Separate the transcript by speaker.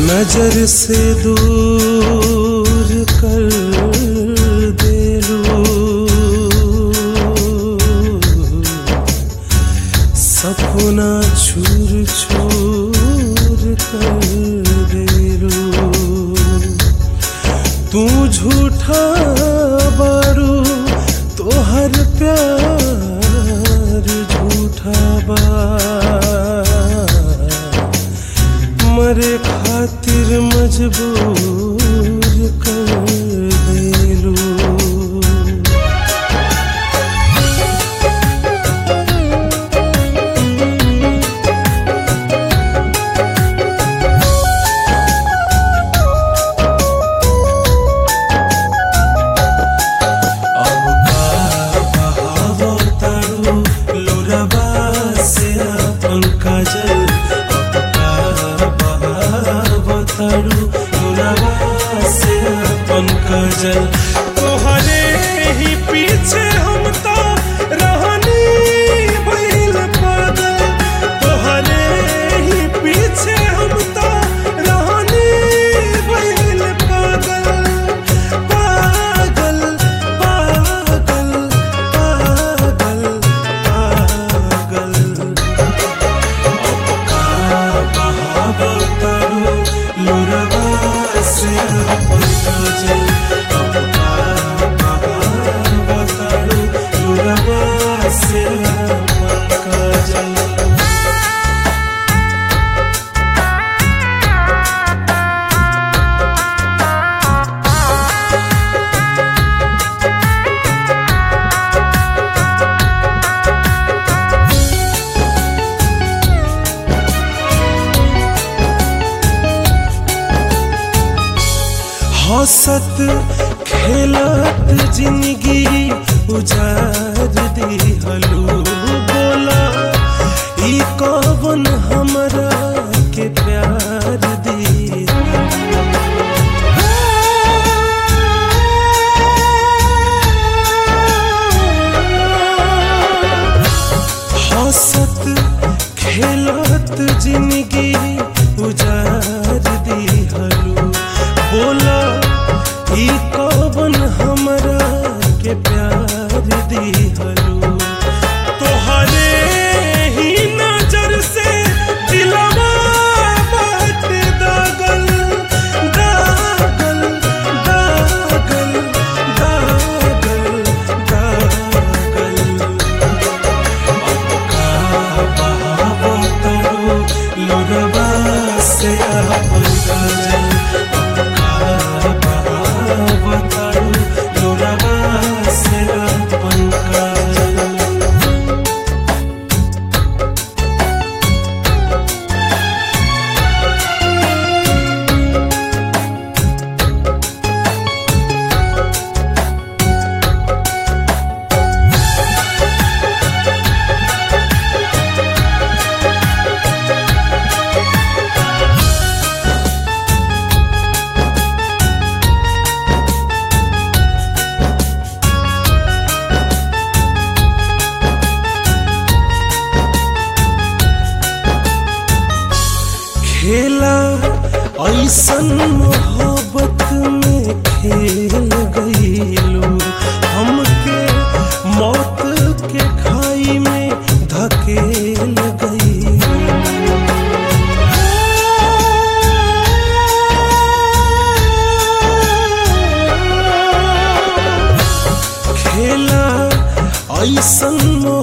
Speaker 1: नजर से दूर कर देलू सपना छूर छूर कर देलू तू झूठा बारू तोहर प्यार झूठा बा मरे खातिर मजबूर कर देलू अब का बहावो तारू लोरबा से अपन काजल अब का बहावो तारू लोरबा से अपन काजल तोहरे ही पीछे हम तो रहनी भइल पागल तोहरे ही पीछे हम तो रहनी भइल पागल पागल पागल पागल पागल अब का बहावो तारू लोरबा से अपन काजल अब का बहावो तारू लोरबा से अपन काजल हंसत खेलत जिंदगी उजार दिहलू बोला ई कौन हमरा के प्यार दी हंसत खेलत जिंदगी उजार दिहलू बोला ई कौन हमरा के प्यार दिहलू तोहरे ही नजर से दिलवा बाट दागल दागल दागल दागल दागल अब का बहावो तारू लोरबा से अपन काजल अब का बहावो तारू लोरबा से अपन काजल खेला ऐसन मोहब्बत में खेल गईलू हमके मौत के खाई में धकेल गईलू खेला ऐसन